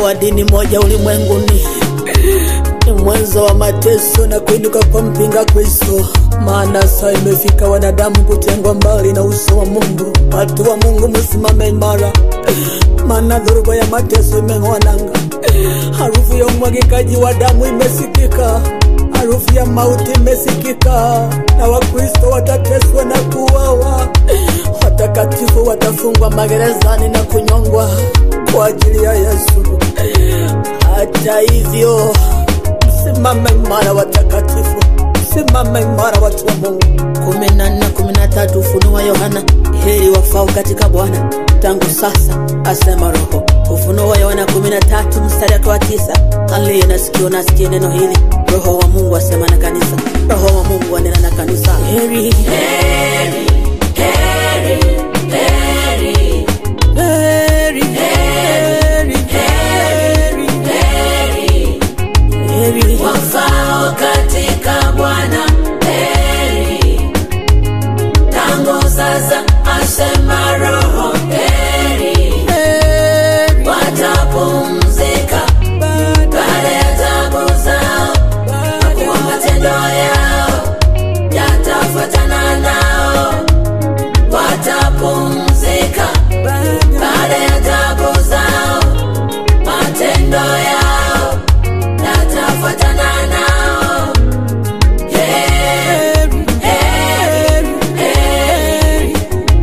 wa dini moja ulimwenguni ni mwanzo wa mateso na kuinuka kwa mpinga Kristo. Maana saa imefika wanadamu kutengwa mbali na uso wa Mungu. Watu wa Mungu msimame imara, maana dhoruba ya mateso imeng'wananga. Harufu ya umwagikaji wa damu imesikika, harufu ya mauti imesikika, na Wakristo watateswa na kuuawa. Watakatifu watafungwa magerezani na kunyongwa kwa ajili ya Yesu. Hata hivyo Simama imara watakatifu, simama imara watu wa Mungu. kumi na nne kumi na tatu Ufunuo wa Yohana. Heri wafao katika Bwana tangu sasa, asema Roho. Ufunuo wa Yohana kumi na tatu mstari wake wa tisa. Aliye na sikio na asikie neno hili, Roho wa Mungu asema na kanisa. Roho wa Mungu anena na kanisa. Heri, heri, heri, heri, heri, heri, heri, heri wafao katika Bwana heri, tangu sasa asema Roho heri, watapumzika baada ya tabu zao, na kuwa matendo yao yatafuatana nao, watapumzika baada ya tabu zao, matendo yao yatafuatana nao. Heri, heri, heri,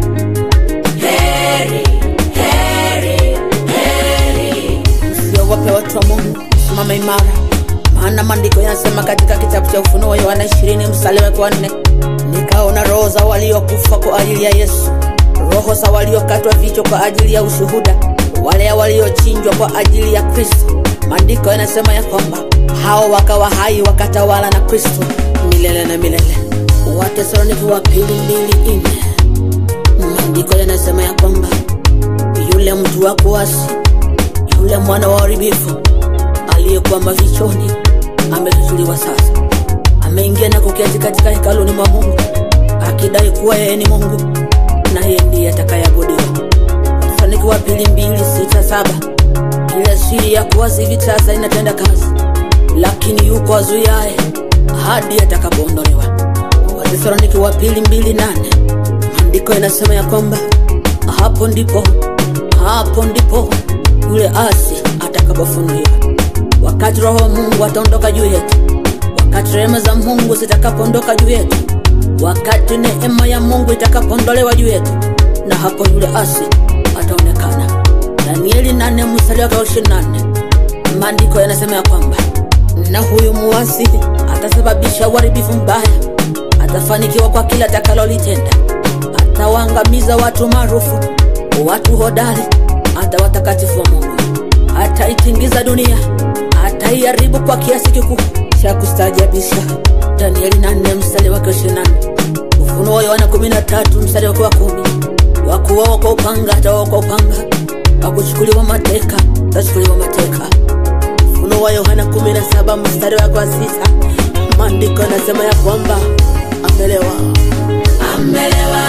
heri, heri, heri. Usiogope watu wa Mungu, simama imara, maana maandiko yanasema katika kitabu cha Ufunuo wa Yohana 20 mstari wake wa nne nikaona roho za waliokufa kwa ajili ya Yesu, roho za waliokatwa vichwa kwa ajili ya ushuhuda, wale waliochinjwa kwa ajili ya Kristo. Maandiko yanasema ya kwamba hao wakawa hai wakatawala na Kristo milele na milele. Wathesalonike wa pili mbili nne maandiko yanasema ya kwamba yule mtu wa kuasi yule mwana wa uharibifu aliyekuwa mafichoni amefufuliwa sasa, ameingia na kuketi katika hekaluni mwa Mungu akidai kuwa yeye ni Mungu na yeye ndiye atakayeabudiwa. Wathesalonike wa pili mbili sita saba. Ile siri ya kuwazi hivi sasa inatenda kazi, lakini yuko azuiaye hadi atakapoondolewa. Wathesalonike wa pili mbili nane maandiko yanasema ya kwamba hapo ndipo hapo ndipo yule asi atakapofunuliwa, wakati Roho wa Mungu ataondoka juu yetu, wakati rehema za Mungu zitakapoondoka juu yetu, wakati neema ya Mungu itakapoondolewa juu yetu, na hapo yule asi ataonekana. Danieli nane mstari wake wa ishirini na nne maandiko yanasema ya kwamba na huyu muasi atasababisha uharibifu mbaya, atafanikiwa kwa kila atakalolitenda, atawaangamiza watu maarufu, watu hodari, hata watakatifu wa Mungu, ataitingiza dunia, ataiharibu kwa kiasi kikuu cha kustaajabisha. Danieli 4 mstari wake wa 24, Ufunuo wa Yohana 13 mstari wake wa kumi. Wakuwao kwa upanga atawao kwa upanga, wakuchukuliwa mateka atachukuliwa mateka. Ufunuo wa Yohana 17 mstari wake wa sita, maandiko yanasema ya kwamba amelewa Amelewa,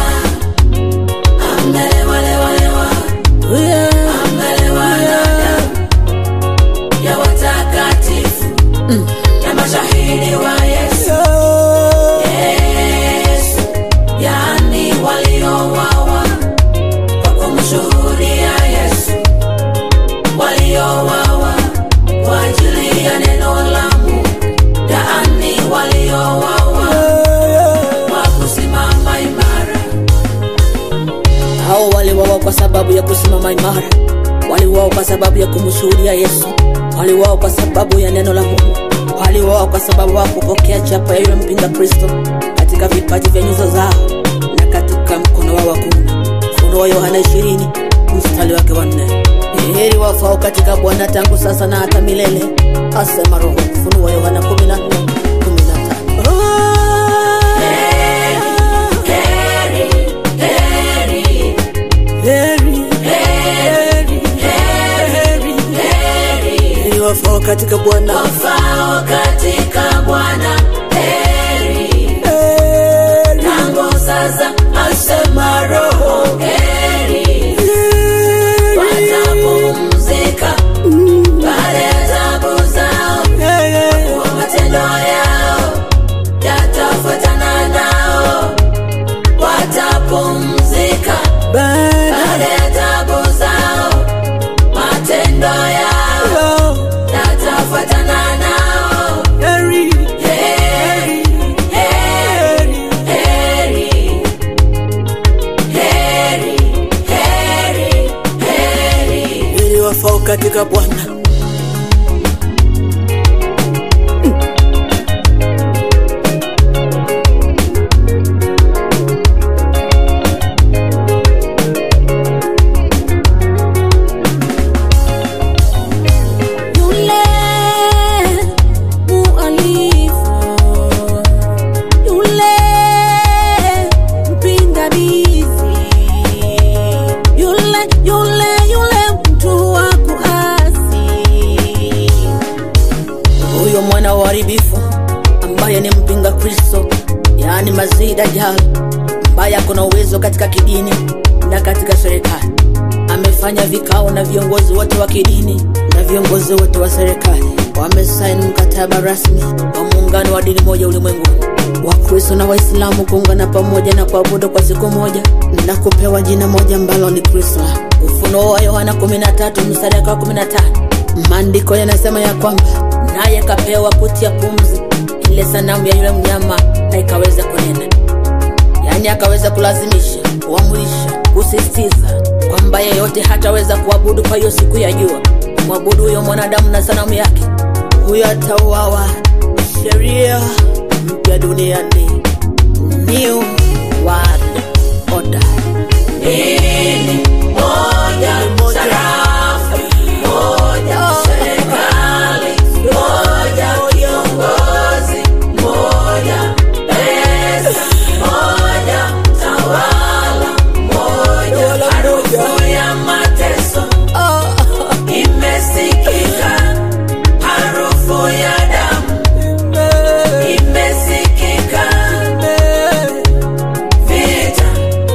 amelewa, lewa, lewa, yeah. amelewa na damu ya watakatifu na mashahidi wa Yesu. Yesu, yaani waliouawa kwa kumshuhudia Yesu, waliouawa kwa ajili ya neno la Mungu, yaani waliouawa kwa kusimama imara. hao waliwawa kwa sababu ya kusimama imara, waliwawa kwa sababu ya kumshuhudia Yesu, waliwawa kwa sababu ya neno la Mungu, waliwawa kwa sababu wa kupokea chapa ya yule mpinga Kristo katika vipaji vya nyuso zao na katika mkono wao wa kuume. Ufunuo wa Yohana 20 mstari wake wa nne. Heri wafao katika Bwana tangu sasa na hata milele, asema Roho. Ufunuo wa Yohana 14 Heri, heri, Heri, heri, heri, heri wafao katika Bwana wafao katika Bwana heri, tangu sasa asema Roho heri, watapumzika wafao katika Bwana. Yule mualifu, yule mpingamizi, yule yule yule mtu wa kuasi, huyo mwana wa uharibifu ambaye ni mpinga Kristo, yaani Masihi Dajjal, ambaye ako na uwezo katika kidini na katika serikali. Amefanya vikao na viongozi wote wa kidini na viongozi wote wa serikali, wamesaini mkataba rasmi wa muungano wa dini moja ulimwenguni, Wakristo na Waislamu kuungana pamoja na kuabudu kwa siku moja na kupewa jina moja ambalo ni Kristo. Ufunuo wa Yohana 13 mstari wa 15, maandiko yanasema ya kwamba naye kapewa puti ya pumzi, ile sanamu ya yule mnyama, na ikaweza kunena yaani akaweza kulazimisha, kuamrisha, kusisitiza kwamba yeyote hataweza kuabudu kwa hiyo siku ya jua, kumwabudu huyo mwanadamu na sanamu yake, huyo atauawa. Sheria mpya duniani, new world order. Dini moja, sarafu moja, serikali moja, kiongozi moja, pesa moja, tawala moja, harufu ya mateso imesikika, harufu ya damu imesikika, vita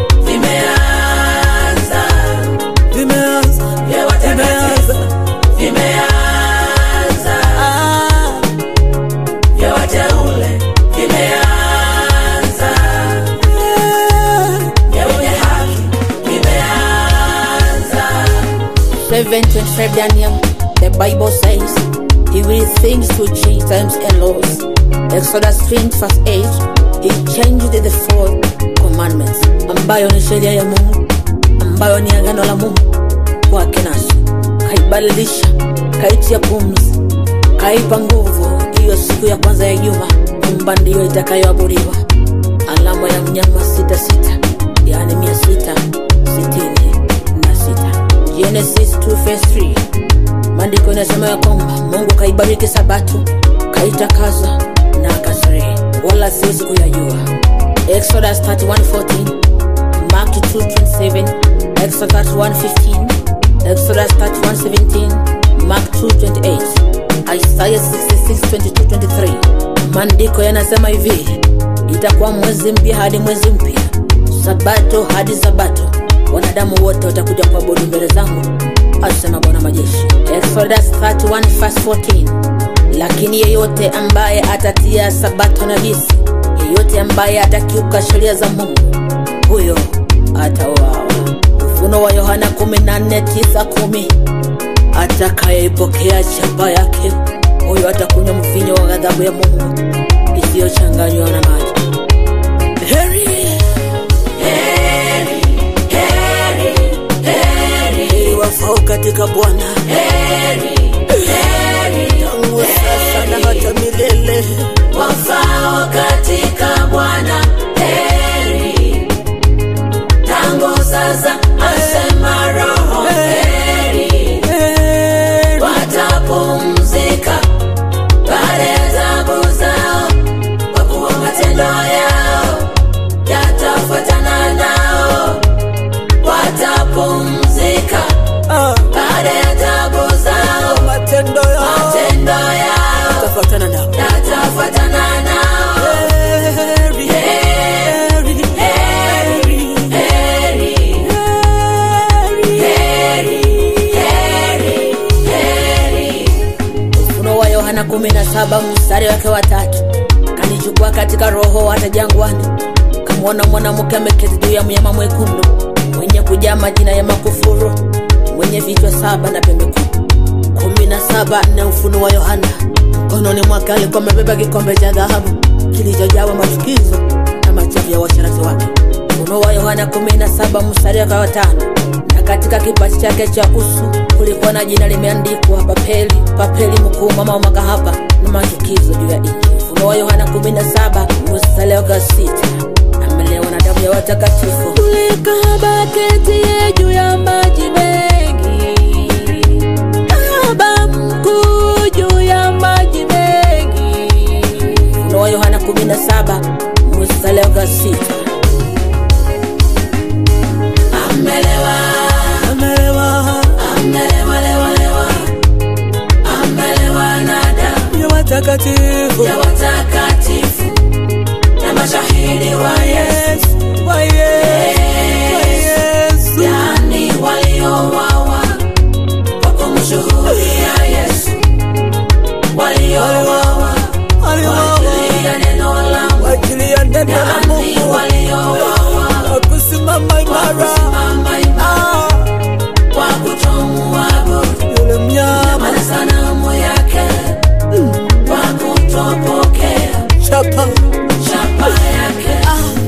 vimeanza Vimeanza, vya watakatifu vimeanza, vya wateule vimeanza, vya wenye haki vimeanza. 725 Daniel, the Bible says, He will things to change times and laws. Exodus 20 verse 8, He changed the four commandments, ambayo ni sheria ya Mungu, ambayo ni agano la Mungu kwake nasi, kaibadilisha, kaitia pumzi, kaipa nguvu hiyo siku ya kwanza ya juma, kwamba ndiyo itakayoabudiwa, alama ya mnyama sita sita, yaani mia sita sitini na sita. Genesis 2 verse 3 maandiko inasema ya kwamba Mungu kaibariki sabato kaitakaza na akastarehe, wala sio siku ya jua. Exodus 31:14 Mark 2:27 Exodus 31:15 Exodus 31:17 Mark 2:28 Isaiah 66:22-23 maandiko yanasema hivi itakuwa mwezi mpya hadi mwezi mpya sabato hadi sabato wanadamu wote watakuja kuabudu mbele zangu asema bwana majeshi exodus 31 verse 14 lakini yeyote ambaye atatia sabato najisi yeyote ambaye atakiuka sheria za mungu huyo atauawa ufuno wa yohana 14:9-10 atakayeipokea chapa yake huyo atakunywa mvinyo wa ghadhabu ya mungu isiyochanganywa na maji heri Heri, heri, heri, heri wafao katika bwana heri, heri, tangu sasa na hata milele wafao katika Bwana. Heri, tangu sasa asema Roho. Heri, watapumzika baada ya taabu zao, kwa kuwa matendo yao yatafuatana nao. Watapumzika Ah, baada ya taabu zao, matendo yao matendo yao tafuatana nao yatafuatana nao. Heri, heri, heri, Heri, heri, heri, heri. ufuno wa yohana 17 mstari wake wa tatu kanichukua katika roho hata jangwani kamwona mwanamke ameketi juu ya mnyama mwekundu mwenye kujaa majina ya makufuru mwenye vichwa saba na pembe kumi kumi na saba na ufuno wa yohana mkononi mwake alikuwa amebeba kikombe cha dhahabu kilichojawa machukizo na machafu ya washarati wake ufuno wa yohana 17 mstari wake wa tano na katika kipaji chake cha uso kulikuwa na jina limeandikwa papeli papeli mkuu mama wa makahaba na machukizo juu ya nchi ufunuo wa yohana 17 mstari wa sita amelewa na damu ya watakatifu Ulikahaba ketie juu ya maji mengi, kahaba mkuu juu ya maji mengi. ufunuo wa yohana 17 mstari wa sita Amelewa, Amelewa amelewa, lewa, lewa. Amelewa na damu ya watakatifu ya watakatifu na mashahidi wa Yesu, wa Yesu. yaani waliouawa kwa kumshuhudia Yesu, waliouawa kwa ajili ya neno la Mungu, ajili ya neno la yaani Mungu waliouawa akusimama kwa imara kusimama imara Ah, kwa kutomuabudu yule mnyama maana sanamu yake kwa kutopokea chapa chapa yake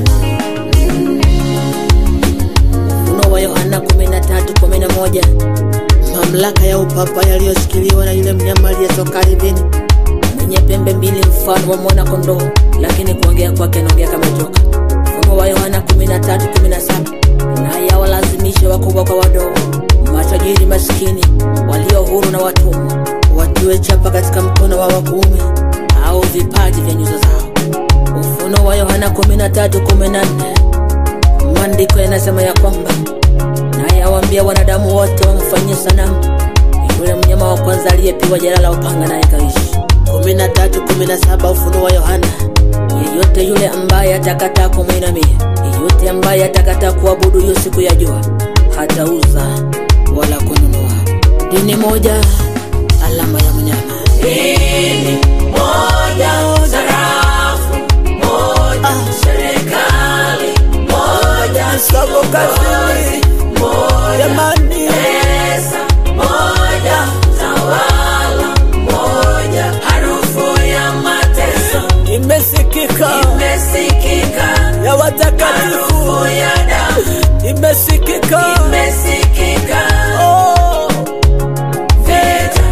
ufunuo wa yohana 13:11 mamlaka ya upapa yaliyoshikiliwa na yule mnyama aliyetoka ardhini mwenye pembe mbili mfano wa mwana kondoo lakini kuongea kwake anaongea kama joka ufunuo wa yohana 13:17 naye awalazimishe wakubwa kwa wadogo matajiri maskini walio huru na watumwa watiwe chapa katika mkono wa wakuume au vipaji vya nyuso zao ufunuo wa yohana 13:14 maandiko yanasema ya kwamba naye awaambia wanadamu wote wamfanyie sanamu yule mnyama wa kwanza aliyepigwa jeraha la upanga naye kaishi 13:17 ufunuo wa yohana yeyote yule ambaye atakataa kumwinamia yeyote ambaye atakataa kuabudu hiyo siku ya jua hatauza wala kununua dini moja alama ya mnyama dini moja sarafu moja serikali moja Sako kazini moja jamani pesa moja tawala moja harufu ya mateso imesikika imesikika ya watakatifu harufu ya damu imesikika imesikika Oh, vita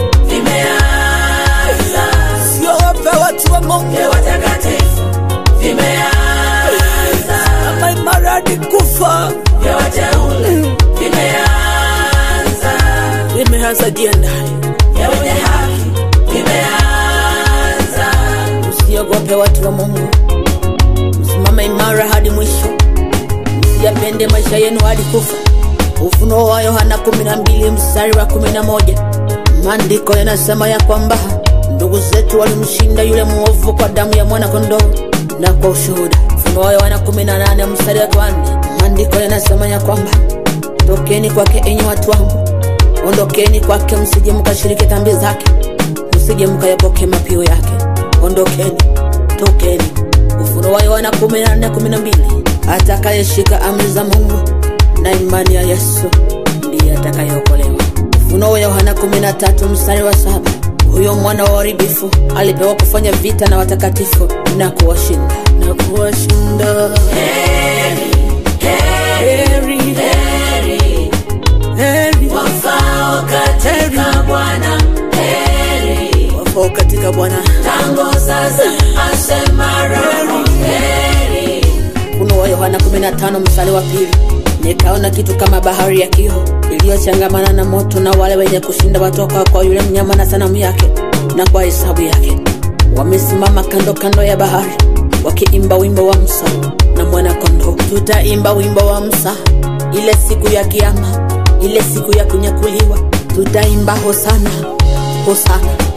vimeanza siogope watu wa Mungu vya watakatifu vimeanza kama imaradi kufa vya wateule vimeanza limeanza jiandani vya wenye haki vimeanza msiogope watu wa mungu msimama imara hadi mwisho msiyapende maisha yenu hadi kufa ufunuo wa yohana 12 mstari wa 11 maandiko yanasema ya kwamba ndugu zetu walimshinda yule mwovu kwa damu ya mwana kondoo na kwa ushuhuda ufunuo wa yohana 18 mstari wa 4 maandiko yanasema ya kwamba tokeni kwake enyi watu wangu ondokeni kwake msije mkashiriki dhambi zake msije mkayapoke mapio yake ondokeni tokeni ufunuo wa yohana 14:12 atakayeshika amri za mungu na imani ya yesu ndiye atakayeokolewa ufunuo wa yohana 13 mstari wa saba huyo mwana wa uharibifu alipewa kufanya vita na watakatifu na kuwashinda na kuwashinda heri heri heri heri wafao katika bwana heri wafao katika bwana tangu sasa asema roho heri ufunuo wa yohana 15 mstari wa pili nikaona kitu kama bahari ya kioo iliyochangamana na moto na wale wenye kushinda watoka kwa yule mnyama na sanamu yake na kwa hesabu yake wamesimama kando kando ya bahari wakiimba wimbo wa msa na mwana kondoo tutaimba wimbo wa msa ile siku ya kiama ile siku ya kunyakuliwa tutaimba hosana hosana